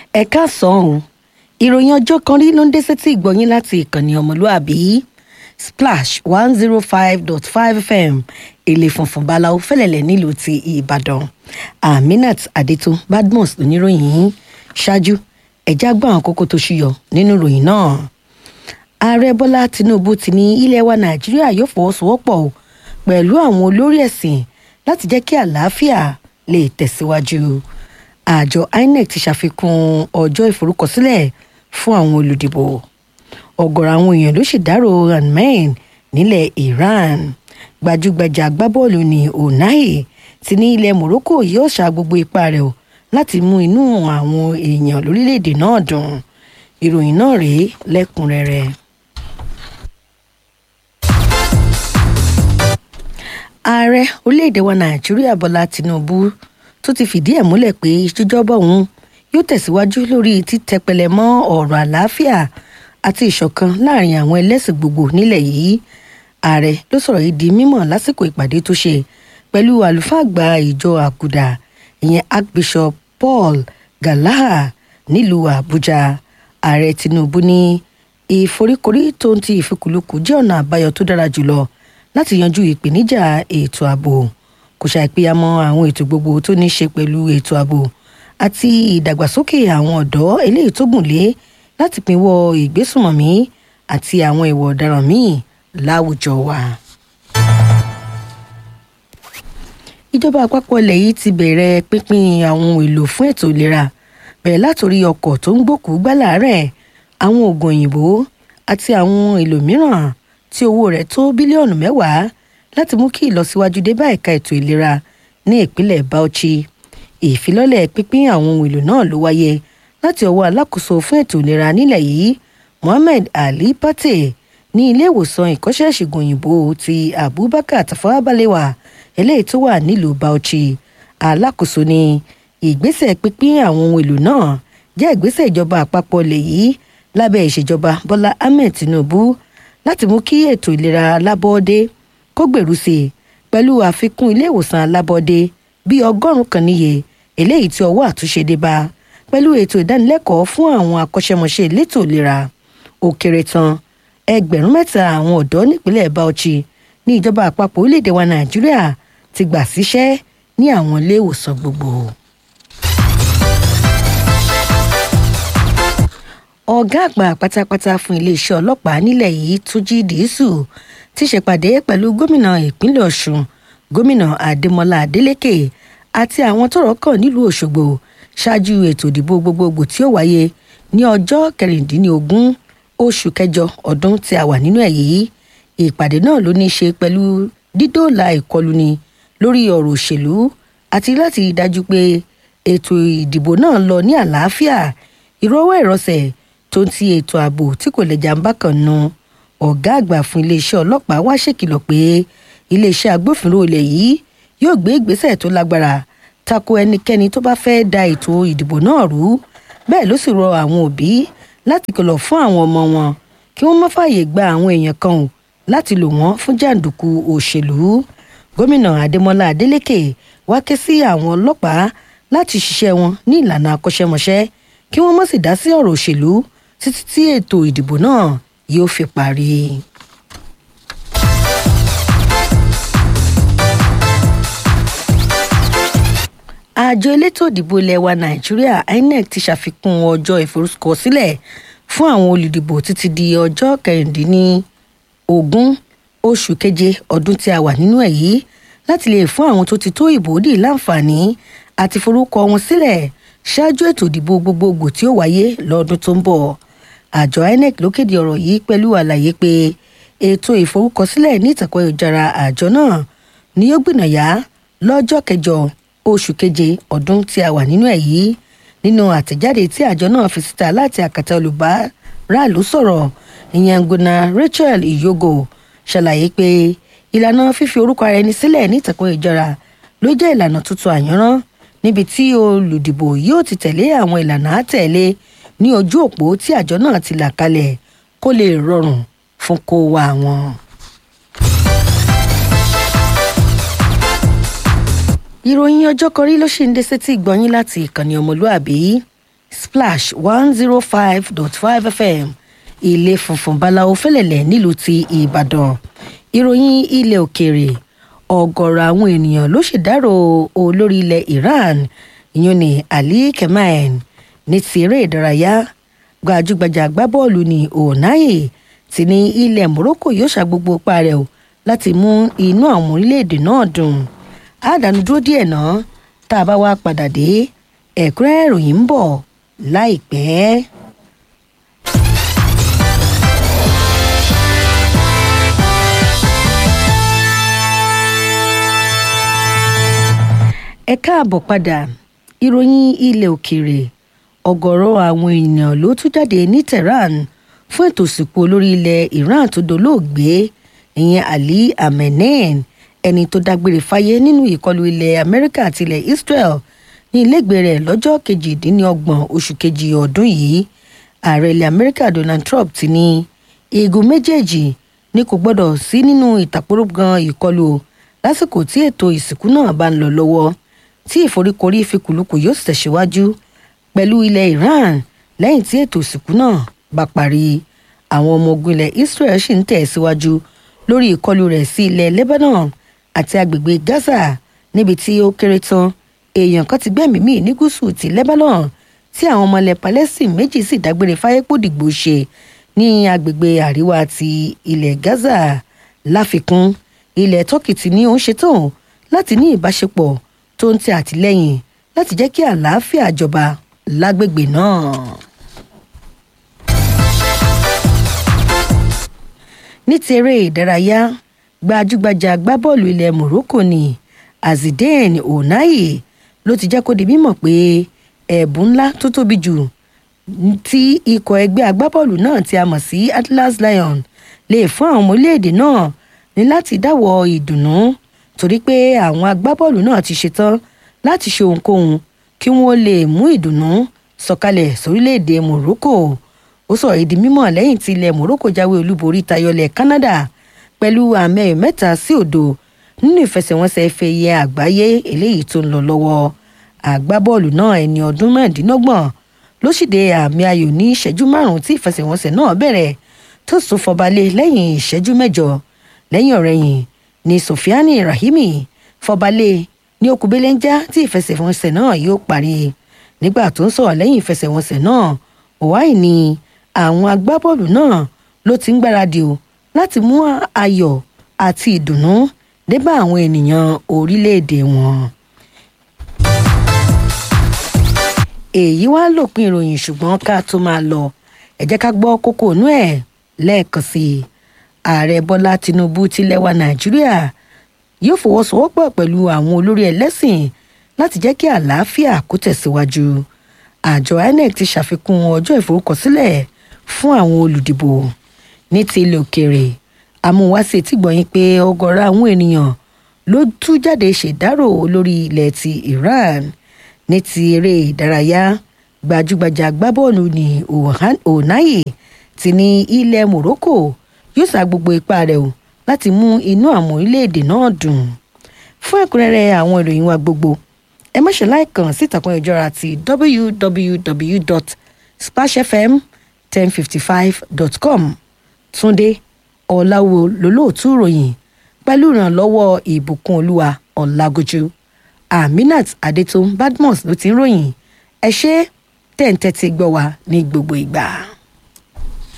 ẹ káàsán o ìròyìn ọjọ́ kan rí ló ń dé sétí ìgbọ̀nyín láti ìkànnì ọmọlúàbí splash one zero five dot five fm èlé funfun báláwo fẹ́lẹ̀lẹ̀ nílùú ti ìbàdàn aminat adétún badmus oníròyìn yìí ṣáájú ẹ̀já gbọ́ àwọn kókó tó ṣúyọ nínú ìròyìn náà ààrẹ bọ́lá tinubu ti ní ilẹ̀ wa nàìjíríà yóò fọwọ́sowọ́pọ̀ o pẹ̀lú àwọn olórí ẹ̀sìn láti jẹ́ kí àlàáfíà lè tẹ̀síwájú àjọ inec ti ṣàfikún ọjọ́ ìforúkọsílẹ̀ fún àwọn olùdìbò ọ̀gọ̀rọ̀ àwọn èèyàn ló ṣèdárò hanmen nílẹ̀ iran gbajúgbajà agbábọ́ọ̀lù ní onai ti ní ilẹ̀ morocco yóò ṣa gbogbo ipá rẹ̀ o láti mú inú àwọn èèyàn lórílẹ̀‐èdè náà dùn ìròyìn náà rèé lẹ́kùnrẹ́rẹ́. ààrẹ orílẹ̀-èdè wa nàìjíríà bọ́lá tinubu tó ti fìdí ẹ̀ múlẹ̀ pé ìṣèjọba òun yóò tẹ̀síwájú lórí títẹpẹlẹ mọ́ ọ̀rọ̀ àlàáfíà àti ìṣọ̀kan láàrin àwọn ẹlẹ́sìn gbogbo nílẹ̀ yìí ààrẹ ló sọ̀rọ̀ yìí di mímọ̀ lásìkò ìpàdé tó ṣe pẹ̀lú àlùfáà àgbà ìjọ àgùdà ìyẹn archbishop paul galaha nílùú àbújá ààrẹ tinubu ní ìforíkorí tó ń ti ìfikùlùkù jẹ́ ọ̀nà àbáyọ tó dára jùlọ láti yanjú ìpèníjà ètò ààbò kò ṣàìpéyàmọ́ àwọn ètò gbogbo tó ní í ṣe pẹ̀lú ètò ààbò àti ìdàgbàsókè àwọn ọ̀dọ́ eléyìí tó gùn lé láti pinwọ́ ìgbésùnmọ̀mí àti àwọn ìwà ọ̀daràn míì láwùjọ wa. ìjọba àpapọ̀ ilẹ̀ yìí ti bẹ̀rẹ̀ pínpín àwọn ohun èlò fún ètò ìlera bẹ̀rẹ̀ látòrí ọkọ̀ tó ń gbòkú gbálàárẹ̀ àwọn oògùn òyìnbó àti àwọn ohun èlò mìíràn tí owó rẹ̀ tó bílíọ̀nù mẹ́wàá láti mú kí ìlọsíwájú dé bá ẹ̀ka ètò ìlera ní ìpínlẹ̀ bauchi ìfilọ́lẹ̀ pínpín àwọn ohun èlò náà ló wáyé láti ọwọ́ alákòóso fún ètò ìlera nílẹ̀ yìí mohammed ali pate ní ilé ìwòsàn ìkọ́ṣẹ́ ìṣègùn òyìnbó ti abubakar tafawa balewa eléyìí tó wà nílùú bauchi alákòóso ní ìgbésẹ̀ pínpín àwọn ohun èlò náà jẹ́ ìgbésẹ̀ ìjọba àpapọ̀ lè yìí lábẹ́ ìṣèjọba bọ́lá ahmed tinubu láti mú kí ètò ìlera alábọ́ọ́dé kó gbèrú sí i pẹ̀lú àfikún ilé ìwòsàn alábọ́ọ́dé bíi ọgọ́rùn-ún kan níye eléyìí tí ọwọ́ àtúnṣe dé bá pẹ̀lú ètò ìdánilẹ́kọ̀ọ́ fún àwọn akọ́ṣẹ́mọṣẹ́ elétò ìlera ó kéré tán ẹgbẹ̀rún mẹ́ta àwọn ọ̀dọ́ nípínlẹ̀ bauchi ní ìjọba àpapọ̀ orílẹ̀-èdè wa nàìjíríà ti gbà síṣẹ́ ní àwọn ilé ìwòsàn gbogbo. ọ̀gá àgbà pátápátá fún iléeṣẹ́ ọlọ́pàá nílẹ̀ yìí túnjí dìísù ti ṣèpàdé pẹ̀lú gómìnà ìpínlẹ̀ ọ̀ṣun gómìnà adémọlá adélèké àti àwọn tọrọ kàn nílùú ọ̀ṣọ́gbó ṣáájú ètò ìdìbò gbogbogbò tí ó wáyé ní ọjọ́ kẹrìndínlógún oṣù kẹjọ ọdún tí a wà nínú ẹ̀ yìí ìpàdé náà ló ní í ṣe pẹ̀lú dídòòlà ìkọlùni lórí ọ̀rọ̀ òṣèlú àti láti dájú pé ètò ìdìbò náà lọ ní àlàáfíà ìrọwọ́ ìrọsẹ̀ tó ń ti ètò ààbò tí kò lẹ́jà ń bá kan nu ọ̀gá àgbà fún iléeṣẹ́ ọlọ́pàá wá ṣèkìlọ̀ pé iléeṣẹ́ agbófinró ilẹ̀ yìí yóò gbé ìgbésẹ̀ tó lágbára tako ẹnikẹ́ni tó bá fẹ́ da ètò ìdìbò náà rú bẹ́ẹ̀ ló sì rọ àwọn òbí láti kìlọ̀ fún àwọn ọmọ wọn kí wọ́n má fààyè gba àwọn èèyàn kan ò láti lò wọ́n fún jàǹdùkú òṣèlú gómìnà adémọlá adélèké wá ké sí àwọn ọlọ́pàá láti ṣiṣẹ́ wọn ní ìlànà akọ́ṣẹ́mọṣẹ́ kí wọ́n má sì dá sí ọ̀rọ̀ òṣèlú títí tí ètò ìdìbò náà yóò fi parí. àjọ elétò ìdìbò ilẹ̀ wa nàìjíríà inec ti ṣàfikún ọjọ́ ìforúkọsílẹ̀ fún àwọn olùdìbò títí di ọjọ́ kẹrìndínlógún oṣù keje ọdún tí a wà nínú ẹ̀ yìí láti lè fún àwọn tó ti tó ìbò dì láǹfààní àti forúkọ wọn sílẹ̀ ṣáájú ètò ìdìbò gbogbogbò tí ó wáyé lọ́dún tó ń bọ̀ àjọ inec ló kéde ọ̀rọ̀ yìí pẹ̀lú àlàyé pé ètò ìforúkọsílẹ̀ ní ìtàkùn ayélujára àjọ náà ni yóò gbìnàyà lọ́jọ́ kẹjọ oṣù keje ọdún tí a wà nínú ẹ̀ yìí nínú àtẹ̀jáde tí àjọ náà fi síta láti àkàtà olùbáràlú sọ̀rọ̀ ìyẹn ngona rachel iyogo ṣàlàyé pé ìlànà fífi orúkọ ara ẹni sílẹ̀ ní ìtàkùn ayélujára ló jẹ́ ìlànà tuntun àyànrán níbi tí olùdìbò yóò ti tẹ̀lé àwọn ìlànà àtẹ̀lé ní ojú òpó tí àjọ náà ti là kalẹ̀ kó lè rọrùn fún kó wa wọn. ìròyìn ọjọ́ kọrí ló ṣì ń dé sétí ìgbọ́yín láti ìkànnì ọmọlúàbí splash one zero five dot five fm ilé funfun báláwo fẹ́lẹ̀lẹ̀ nílùú ti ìbàdàn ìròyìn ilẹ̀ òkèèrè ọ̀gọ̀rọ̀ àwọn ènìyàn ló ṣèdárò olórí ilẹ̀ iran ìyún ní ali kemal ní ti eré ìdárayá gbajúgbajà agbábọ́ọ̀lù ní onaye ti ní ilẹ̀ morocco yóò ṣàgbogbo ipá rẹ̀ o láti mú inú àwọn orílẹ̀-èdè náà dùn àdánù dúró díẹ̀ náà tá a bá wá padà dé ẹ̀kúnrẹ́rẹ́ ìròyìn ń bọ̀ láìpẹ́. ẹ káàbọ̀ padà ìròyìn ilẹ̀ òkèèrè ọ̀gọ̀rọ̀ àwọn èèyàn ló tún jáde ní tehran fún ètò ìsìnkú olórí ilẹ̀ iran tó dolóògbé ìyẹn ali amenein ẹni tó dágbére fáyé nínú ìkọlù ilẹ̀ amẹ́ríkà àti ilẹ̀ israel ní ilégbèé rẹ̀ lọ́jọ́ kejìdínlọ́gbọ̀n oṣù kejì ọdún yìí ààrẹ ilẹ̀ amẹ́ríkà donald trump ti ní igun méjèèjì ni kò gbọ́dọ̀ sí nínú ìtàkùrọ̀gàn ìkọlù lásìkò tí ètò ìsìnkú náà bá ń lọ lọ́wọ́ tí ìforíkorí ìfikùlùkù yóò sì tẹ̀síwájú pẹ̀lú ilẹ̀ iran lẹ́yìn tí ètò ìsìnkú náà bá parí àwọn ọmọ ogun ilẹ̀ israel sì ń tẹ̀síwájú lórí ìkọlù rẹ̀ sí ilẹ̀ lebanon àti agbègbè gaza níbi tí ó kéré tán èèyàn kan ti gbẹ́mìí mì ní gúúsù ti lebanon tí àwọn ọmọ ilẹ̀ palestine méjì sì dágbére fáyépòdìgbò ṣe ní agbègbè àríwá ti ilẹ̀ gaza láfikún ilẹ̀ turkey ti ní òun ṣetán láti ní ìbáṣepọ̀ tó ń tẹ àtìlẹ́yìn láti jẹ́ kí àlàáfíà jọba lágbègbè náà. ní ti eré ìdárayá gbajúgbajà agbábọ́ọ̀lù ilẹ̀ morocco ní azidane onaye ló ti jẹ́ kó di mímọ̀ pé ẹ̀bùn ńlá tó tóbi jù tí ikọ̀ ẹgbẹ́ agbábọ́ọ̀lù náà tí a mọ̀ sí atlas lion lè fún àwọn ọmọ orílẹ̀-èdè náà ní láti dáwọ́ ìdùnnú torí pé àwọn agbábọ́ọ̀lù náà ti ṣetán láti ṣe ohunkóhun kí wọ́n lè mú ìdùnnú sọ̀kalẹ̀ sórílẹ̀-èdè morocco ó sọ̀rọ̀ ìdí mímọ̀ lẹ́yìn tí ilẹ̀ morocco jáwé olúborí tayọlẹ̀ canada pẹ̀lú àmì ẹ̀yọ̀ mẹ́ta sí òdo nínú ìfẹsẹ̀wọnsẹ̀ ife ẹ̀yẹ àgbáyé eléyìí tó ń lọ lọ́wọ́ àgbábọ́ọ̀lù náà ẹni ọdún mẹ́ẹ̀ẹ́dínlọ́gbọ̀n ló ṣìde àmì ayò ní ìṣẹ́jú márùn-ún tí ìfẹsẹ̀wọnsẹ̀ náà bẹ̀rẹ̀ tó sún fọbalẹ̀ lẹ́yìn ìṣẹ́jú mẹ́jọ lẹ́yìn ọ̀rẹ́yìn ni sofiani rahimi fọbalẹ̀ ní okùnbélẹ́njá tí ìfẹsẹ̀wọnsẹ̀ náà yóò parí nígbà tó ń sọ̀rọ̀ lẹ́yìn ìfẹsẹ̀wọnsẹ̀ náà òwáì ni àwọn agbábọ́ọ̀lù náà ló ti ń gbáradì o láti mú ayọ̀ àti ìdùnnú débà àwọn ènìyàn orílẹ̀-èdè wọn. èyí wá lòpin ìròyìn ṣùgbọ́n ká tó máa lọ ẹ jẹ́ ká gbọ́ kókó inú ẹ̀ lẹ́ẹ̀kan sí i ààrẹ bọ́lá tinubu tilẹ̀ wa nàìjíríà yóò fọwọ́sowọ́pọ̀ pẹ̀lú àwọn olórí ẹlẹ́sìn láti jẹ́ kí àlàáfíà kó tẹ̀síwájú àjọ inec ti ṣàfikún ọjọ́ ìforúkọsílẹ̀ fún àwọn olùdìbò ní ti ilẹ̀ òkèèrè amúwáṣe tí gbọ̀nyìn pé ọgọ́rọ̀ àwọn ènìyàn ló tú jáde ṣèdárò olórí ilẹ̀ ti iran ní ti eré ìdárayá gbajúgbajà agbábọ́ọ̀lù ní onaye ti ní ilẹ̀ morocco yóò sa gbogbo ipá rẹ̀ o láti mú inú àwọn orílẹ̀-èdè náà dùn fún ẹ̀kúnrẹ́rẹ́ àwọn ìròyìn wa gbogbo ẹ má ṣe láìkàn sí ìtàkùn ìjọra ti www.splashfm1055.com túnde ọ̀làwò lólóòtú ìròyìn pẹ̀lú ìrànlọ́wọ́ ìbùkún olúwa ọ̀làgójú aminat adétún badmus ló ti ń ròyìn ẹ ṣe tẹ̀ ń tẹ́tí gbọ́ wa ní gbogbo ìgbà.